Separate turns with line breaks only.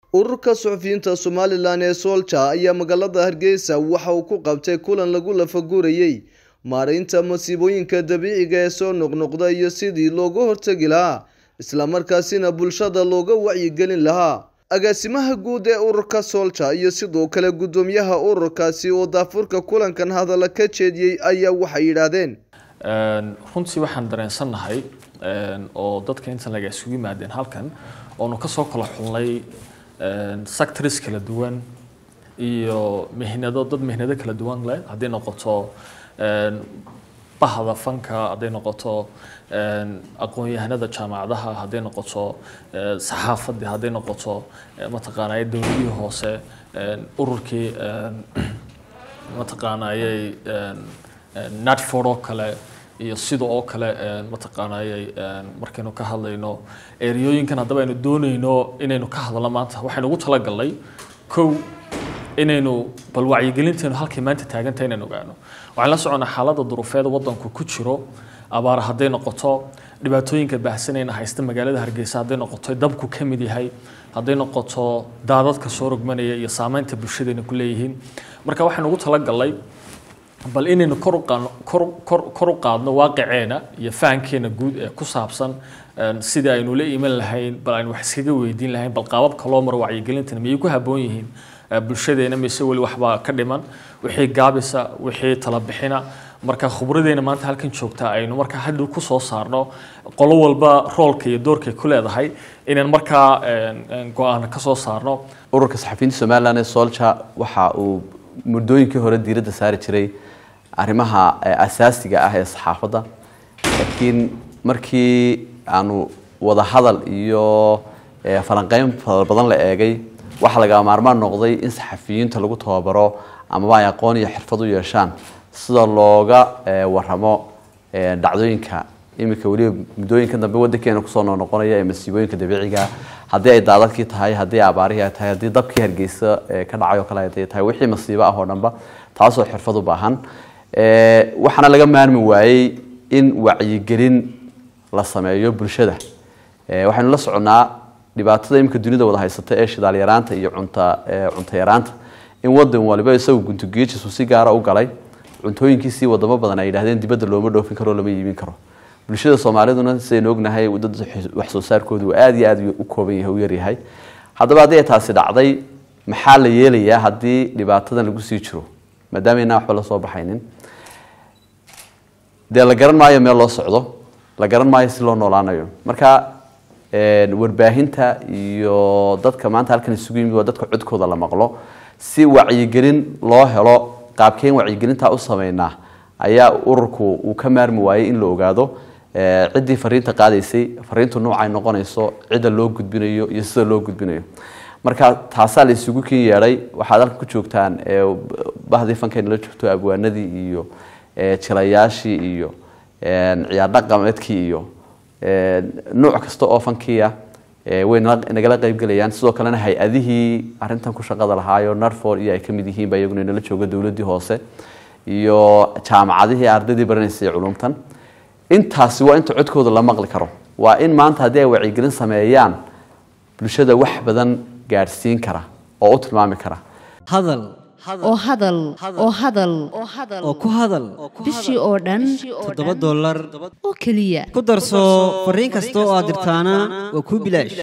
ururka suxufiyiinta somalilan ee soolja ayaa magaalada hargeysa waxa uu ku qabtay kulan lagu lafagurayey maareynta masiibooyinka dabiiciga ee soo noqnoqda iyo sidii looga hortegi lahaa islamarkaasina bulshada looga wacyigelin lahaa agaasimaha guud ee ururka soolja iyo sidoo kale guddoomiyaha ururkaasi oo daafurka kulankan hadalla ka jeediyey ayaa waxay yidhaahdeen
runtii waxaan dareensannahay oo dadka intan laga isugu yimaadeen halkan oonu kasoo kala xulnay sectors kala duwan iyo mihnado dad mihnado kala duwan leh hadday noqoto bahda fanka hadday noqoto aqoon-yahanada jaamacadaha hadday noqoto saxaafadii hadday noqoto mataqaanay dowladihii hoose ururkii mataqaanayay natford oo kale iyo sida oo kale mataqaanayay markaynu ka hadlayno ereyooyinkan haddaba aynu doonayno inaynu ka hadalno maanta waxaynu ugu talagalnay kow inaynu bal wacyigelinteenu halkay maanta taaganta inaynu ogaano waxaan la soconnaa xaaladda duruufeed waddanku ku jiro abaar hadday noqoto dhibaatooyinka baahsanayna haysta magaalada hargeysa hadday noqoto dabku ka mid yahay hadday noqoto daadadka soo rogmanaya iyo saameynta bulshadayna ku leeyihiin marka waxaynu ugu talagalnay bal inaynu kor u qaadno kor kor kor u qaadno waaqiceena iyo fahankeena guud ee ku saabsan sidii aynu la iman lahayn bal aynu wax iskaga weydiin lahayn bal qaababka loo maro wacyigelintana miyay ku habboon yihiin bulshadeena mise weli waxbaa ka dhiman wixii gaabisa wixii talabixina marka khubradeena maanta halkan joogta aynu markaa hadhow ku soo saarno qolo walba roolka iyo doorkay ku leedahay inaan markaa go-aan ka soo saarno
ururka saxafiyiinta somalilan ee soolja waxa uu muddooyinkii hore diiradda saari jiray arrimaha asaasiga ah ee saxaafadda laakiin markii aanu wada hadal iyo falanqeyn badan la eegay waxaa laga maarmaan noqday in saxafiyiinta lagu tababaro amaba ay aqoon iyo xirfad u yeeshaan sida looga waramo dhacdooyinka iminka weliba muddooyinka dambe wadankeena kusoo noqnoqonaya ee masiibooyinka dabiiciga haddii ay daadadkii tahay haddii abaarihii ay tahay haddii dabkii hargeysa ka dhacay oo kale ay tahay wixii masiibo ah oo dhanba taasoo xirfad u baahan waxaana laga maarmi waayey in wacyigelin la sameeyo bulshada waxaynu la soconnaa dhibaatada iminka dunida wada haysata ee shidaal yaraanta iyo cunta cunto yaraanta in wadan waliba isagu guntugiijisu si gaara u galay cuntooyinkiisii wadamo badan ay yidhahdeen dibadda looma dhoofin karo lama iibin karo bulshada soomaaliduna sidaynu ognahay dad wax soo saarkoodu aada iyo aada u kooban yahay u yaryahay haddaba haddii ay taasi dhacday maxaa la yeelayaa haddii dhibaatadan lagu sii jiro maadaama inaan waxba lasoo baxaynin dee la garan maayo meel loo socdo la garan maayo si loo noolaanayo marka warbaahinta iyo dadka maanta halkan isugu yimid waa dadka codkooda la maqlo si wacyigelin loo helo qaabkeen wacyigelintaa u sameynaa ayaa ururku uu ka maarmi waayey in la ogaado ciddii fariinta qaadaysay fariintu noocay noqonayso cidda loo gudbinayo iyo sida loo gudbinayo marka taasaa la isugu kin yeedhay waxaad halkan ku joogtaan bahdii fankayna la joogto abwaanadii iyo jilayaashii iyo ciyaar dhaqameedkii iyo nuuc kasta oo fankiia way nagala qaybgelayaan sidoo kalena hay-adihii arintan ku shaqada lahaayo narford iyo ay ka mid yihiinba iyaguna inala jooga dowladdii hoose iyo jaamacadihii ardaydii baranaysay culumtan intaasi waa inta codkooda la maqli karo waa in maanta haddii ay wacyigelin sameeyaan bulshada wax badan gaadhsiin kara oo u tilmaami kara
hadal
oo hadal oo hadal
oo ku hadal
bishii oo dhan
toddoba dollar
oo keliya
ku darso fariin kasta oo aad dirtaana waa kuu bilaash